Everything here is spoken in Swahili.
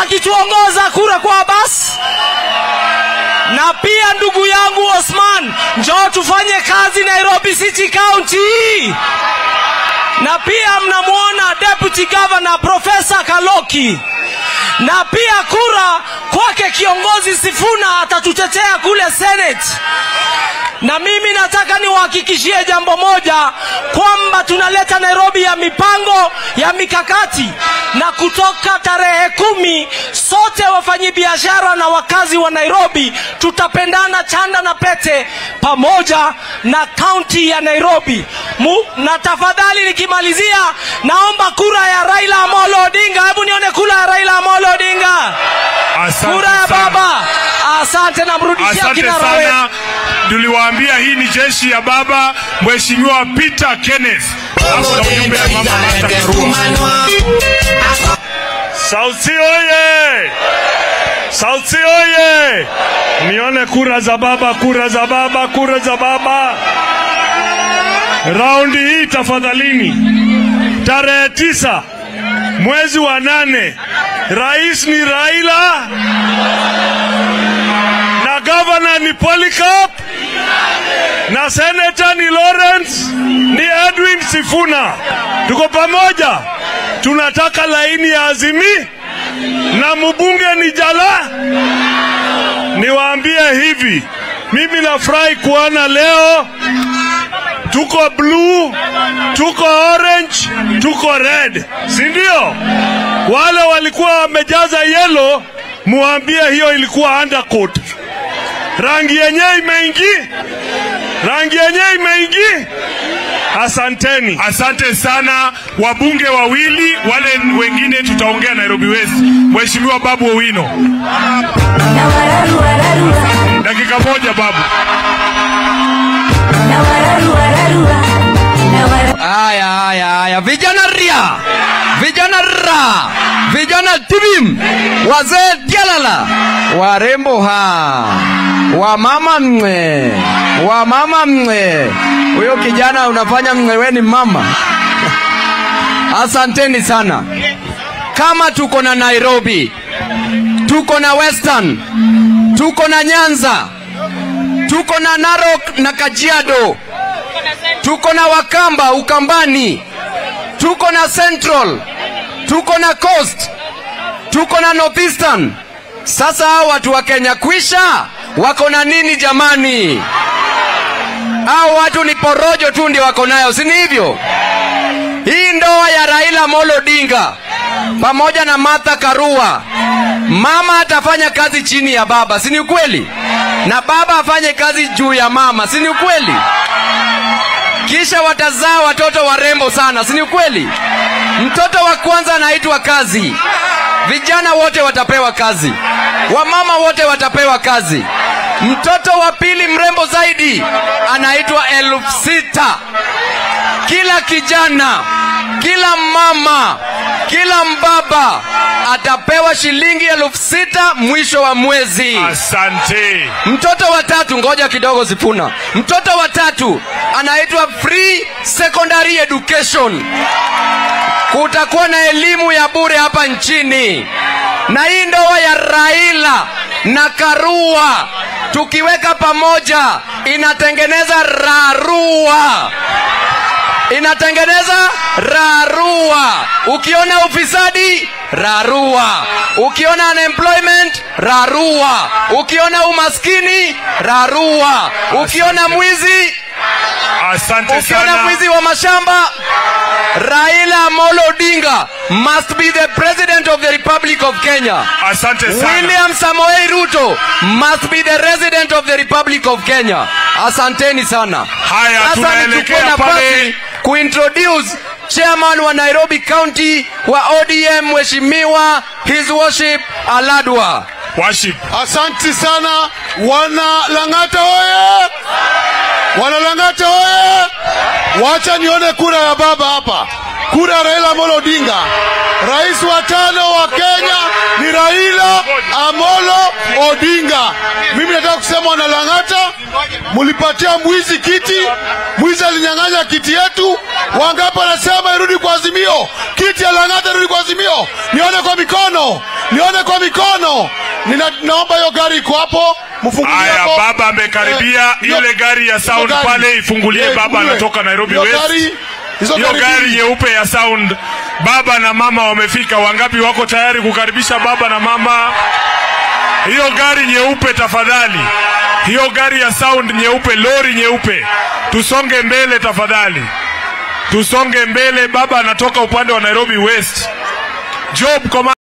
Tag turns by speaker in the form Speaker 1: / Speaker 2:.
Speaker 1: akituongoza kura kwa Abbas na pia ndugu yangu Osman, njoo tufanye kazi Nairobi City County. Na pia mnamwona Deputy Governor Profesa Kaloki, na pia kura kwake kiongozi Sifuna atatutetea kule Senate. Na mimi nataka niwahakikishie jambo moja kwamba tunaleta Nairobi ya mipango ya mikakati, na kutoka tarehe kumi sote wafanyabiashara na wakazi wa Nairobi tutapendana chanda na pete pamoja na kaunti ya Nairobi. Mu, na tafadhali nikimalizia, naomba kura ya Raila Amolo Odinga. Hebu nione kura ya Raila Amolo Odinga,
Speaker 2: Asante
Speaker 1: kura ya
Speaker 2: sana.
Speaker 1: baba. Asante, namrudishia
Speaker 2: Asante
Speaker 1: kinara wetu.
Speaker 2: sana. Tuliwaambia hii ni jeshi ya baba Mheshimiwa Peter Kenneth. Hapo na ujumbe ya mama Martha Karua. Sauti oye! Sauti oye! Nione kura za baba, kura za baba, kura za baba. Raundi hii tafadhalini, tarehe tisa mwezi wa nane, rais ni Raila na gavana ni Polycarp na seneta ni Lawrence ni Edwin Sifuna. Tuko pamoja, tunataka laini ya Azimi na mbunge ni Jala. Niwaambie hivi, mimi nafurahi kuona leo tuko blue, tuko orange, tuko red, si ndio? Wale walikuwa wamejaza yellow, muambie hiyo ilikuwa undercoat. Rangi yenyewe imeingi, rangi yenyewe imeingi. Asanteni, asante sana wabunge wawili, wale wengine tutaongea Nairobi West. Mheshimiwa Babu Owino, dakika moja babu.
Speaker 3: Haya, haya, haya, vijana ria, vijana ra, vijana tibim, wazee tialala, warembo ha, wamama mwe, wamama mwe. Huyo kijana unafanya mwe, we ni mama. Asanteni sana. Kama tuko na Nairobi, tuko na Western, tuko na Nyanza, tuko na Narok na Kajiado, tuko na Wakamba Ukambani, tuko na Central, tuko na Coast, tuko na Northeastern. Sasa hao watu wa Kenya kwisha wako na nini jamani? Hao watu ni porojo tu ndio wako nayo, si ni hivyo? Hii ndoa ya Raila Amolo Odinga pamoja na Martha Karua, mama atafanya kazi chini ya baba, si ni ukweli? Na baba afanye kazi juu ya mama, si ni ukweli? kisha watazaa watoto warembo sana, si ni ukweli? Mtoto wa kwanza anaitwa kazi, vijana wote watapewa kazi, wamama wote watapewa kazi. Mtoto wa pili mrembo zaidi anaitwa elfu sita. Kila kijana, kila mama, kila mbaba atapewa shilingi elfu sita mwisho wa mwezi.
Speaker 2: Asante.
Speaker 3: Mtoto wa tatu, ngoja kidogo Sifuna. Mtoto wa tatu anaitwa free secondary education. Kutakuwa na elimu ya bure hapa nchini, na hii ndoa ya Raila na Karua tukiweka pamoja inatengeneza Rarua inatengeneza rarua. Ukiona ufisadi rarua, ukiona unemployment rarua, ukiona umaskini rarua, ukiona mwizi
Speaker 2: Asante
Speaker 3: ukiona
Speaker 2: sana.
Speaker 3: mwizi wa mashamba Raila Amolo Odinga must be the president of the Republic of Kenya.
Speaker 2: Asante sana.
Speaker 3: William Samoei Ruto must be the resident of the Republic of Kenya. Asanteni sana.
Speaker 2: Haya,
Speaker 3: Sasa
Speaker 2: tunaelekea
Speaker 3: nichukue nafasi
Speaker 2: pale.
Speaker 3: kuintroduce chairman wa Nairobi County wa ODM Mheshimiwa His Worship Aladwa.
Speaker 2: Worship.
Speaker 4: Asanti sana wana Lang'ata oye! Wana Lang'ata oye! Wacha nione kura ya baba hapa, kura ya Raila Amolo Odinga. Rais wa tano wa Kenya ni Raila Amolo Odinga. Mimi nataka kusema wana Lang'ata, mulipatia mwizi kiti, mwizi alinyang'anya kiti yetu. Wangapi wanasema irudi kwa Azimio? Kiti ya Lang'ata irudi kwa Azimio, nione kwa mikono. nione kwa mikono. Nina, naomba hiyo gari iko hapo, mfungulie
Speaker 2: Haya,
Speaker 4: hapo.
Speaker 2: baba amekaribia.
Speaker 4: Eh, hiyo-
Speaker 2: Ile gari ya sound
Speaker 4: hiyo gari.
Speaker 2: pale ifungulie,
Speaker 4: Eh,
Speaker 2: baba
Speaker 4: ifunguliwe.
Speaker 2: anatoka Nairobi
Speaker 4: Hiyo
Speaker 2: West.
Speaker 4: gari- hizo
Speaker 2: Hiyo gari
Speaker 4: mbili.
Speaker 2: nyeupe ya sound, baba na mama wamefika. Wangapi wako tayari kukaribisha baba na mama? Hiyo gari nyeupe tafadhali, hiyo gari ya sound nyeupe, lori nyeupe, tusonge mbele tafadhali, tusonge mbele. Baba anatoka upande wa Nairobi West. Job Koma